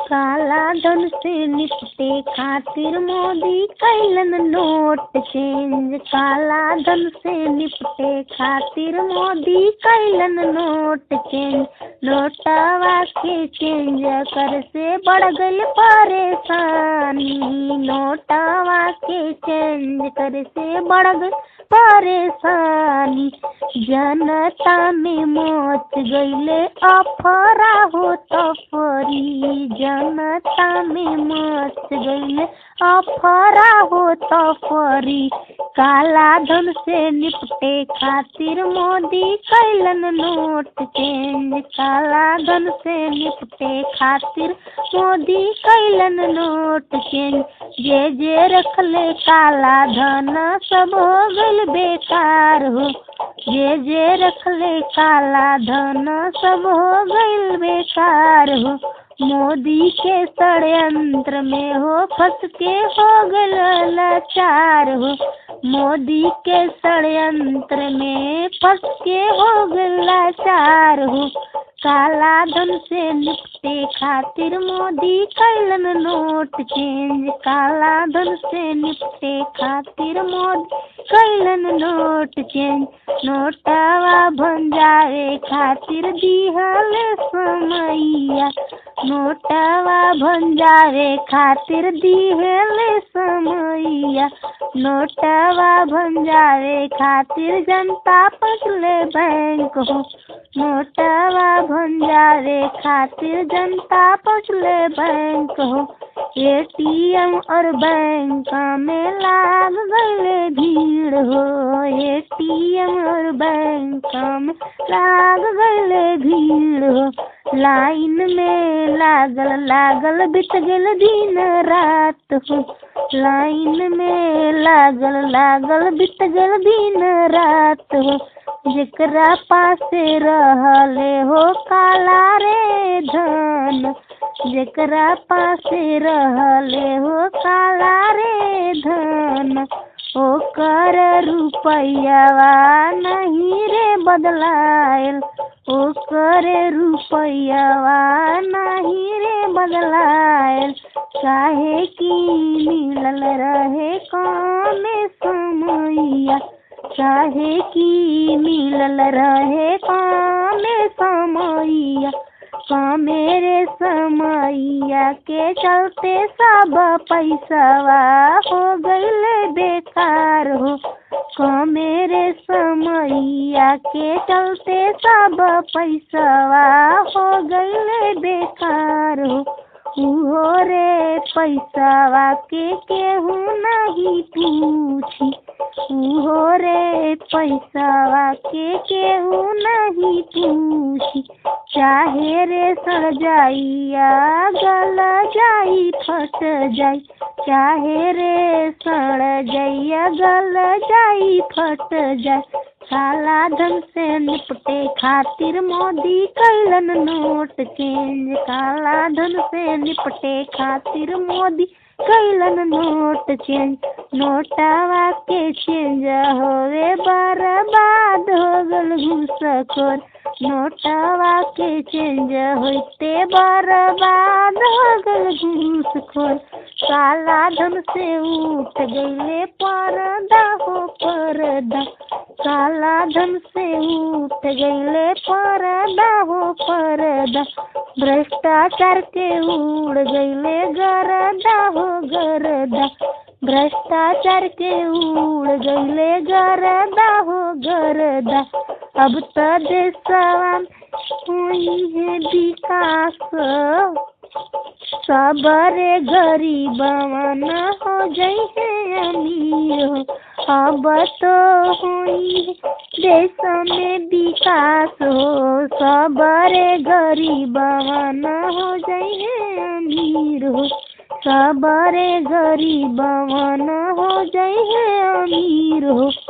काला धन से निपटे खातिर मोदी कैलन नोट चेंज काला धन से निपटे खातिर मोदी कैलन नोट चेंज नोटवा के चेंज कर से बढ़ गई परेशानी नोटवा के चेंज कर से बढ़ गई परेशानी जनता में मच गईले अफरा हो तफरी जनता में मच गईले अफरा हो तफरी काला धन से निपटे खातिर मोदी कैलन नोट चेंज काला धन से निपटे खातिर मोदी कैलन नोट चेंज जे जे रखले काला धन सब हो गइल बेकार हो जे जे रखले काला धन सब हो गइल बेकार हो मोदी के षड्यंत्र में हो फंस के हो गल लाचार हो मोदी के षड्यंत्र में फंस के हो गल लाचार हो काला धन से निपटे खातिर मोदी कैलन नोट चेंज काला धन से निपटे खातिर मोदी कैलन नोट चेंज नोटवा भंजारे खातिर दिहल समैया नोटवा भंजारे खातिर दिहल समैया नोटवा भंजारे खातिर जनता पसले बैंक हो नोटवा भंजारे खातिर जनता पसले बैंक हो एटीएम और बैंक में लाग गए भीड़ हो एटीएम और बैंक में लाग गए भीड़ हो लाइन में लागल लागल बीत गल दिन रात हो लाइन में लागल लागल बीत गल दिन रात हो जेकरा पासे रहले हो काला रे धन जेकरा पासे रहले हो काला रे धन ओकर रुपैयावा नहीं रे बदलायल ओकर रुपैयावा नहीं रे बदलायल काहे की मिलल रहे काम समैया काहे की मिलल रहे काम समैया मेरे समैया के चलते सब पैसावा हो गईले बेकार हो मेरे समैया के चलते सब पैसावा हो गईले बेकार हो उहो रे पैसावा के केहू नहीं पूछी उहो रे पैसावा के केहू नहीं पूछी चाहे रे सड़ जाइया गल जाई फट जाई चाहे रे सड़ जाइया गल जाई फट जाई काला धन से निपटे खातिर मोदी कैलन नोट चेंज काला धन से निपटे खातिर मोदी कैलन नोट चेंज नोटवा के चेंज होवे बर्बाद हो गल घूसखोर नोटवा के चेंज होते बर्बाद हो गल घूसखोर काला धन से उठ गईले पर्दा हो पर्दा काला धन से उठ गईले पर्दा हो पर्दा भ्रष्टाचार के उड़ गईले गरदा हो गरदा भ्रष्टाचार के उड़ गईले गरदा हो गरदा अब तो देशवा हुई है विकास सबरे गरीबवा न हो जाई है अमीर हो अब तो हुई देश में विकास हो सबरे गरीबवा न हो जाई है अमीर हो सबरे गरीबवा न हो जाई है अमीर हो